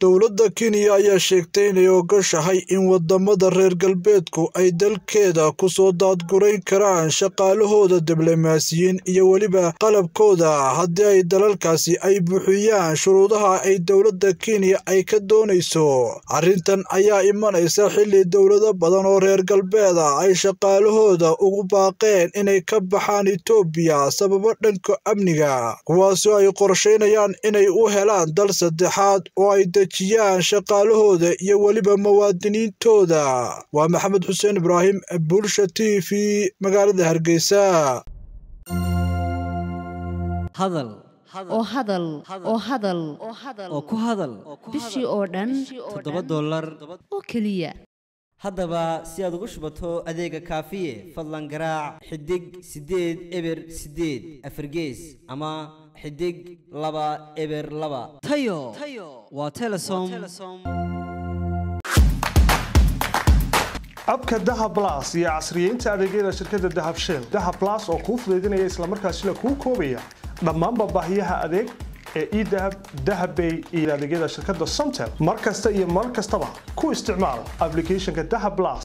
Dowladda Kenya ayaa sheegtay inay ogoshahay in wadamada reer galbeedku ay dalkeeda ku soo daadgurayn karaan shaqaalahooda diblomaasiyiin iyo weliba qalabkooda haddii ay dalalkaasi ay buuxiyaan shuruudaha ay dowladda Kenya ay ka doonayso. Arrintan ayaa imanaysa xilli dowlado badan oo reer galbeed ah ay shaqaalahooda ugu baaqeen inay ka baxaan Itoobiya sababo dhanka amniga, kuwaasoo ay qorsheynayaan inay u helaan dal saddexaad oo ay dejiyaan shaqaalahooda iyo weliba muwaadiniintooda. Waa Maxamed Xuseen Ibraahim, Bulsha TV, magaalada Hargeysa. hadal oo hadal oo hadal oo ku hadal bishii oo dhan toddoba dollar oo keliya haddaba si aad ugu shubato adeega kaafiye fadlan garaac xidig siddeed eber siddeed afargees ama xidig laba eber laba tayo waa telesom abka dahab blas iyo casriyeynta adeegyada shirkadda dahab shell dahab blas oo kuu fudaydinaya islamarkaasina kuu koobaya dhammaanba baahiyaha adeeg ee edahab dahabbay iyo adeegyada shirkadda somtel mar kasta iyo mar kastaba ku isticmaal applicationka dahab blas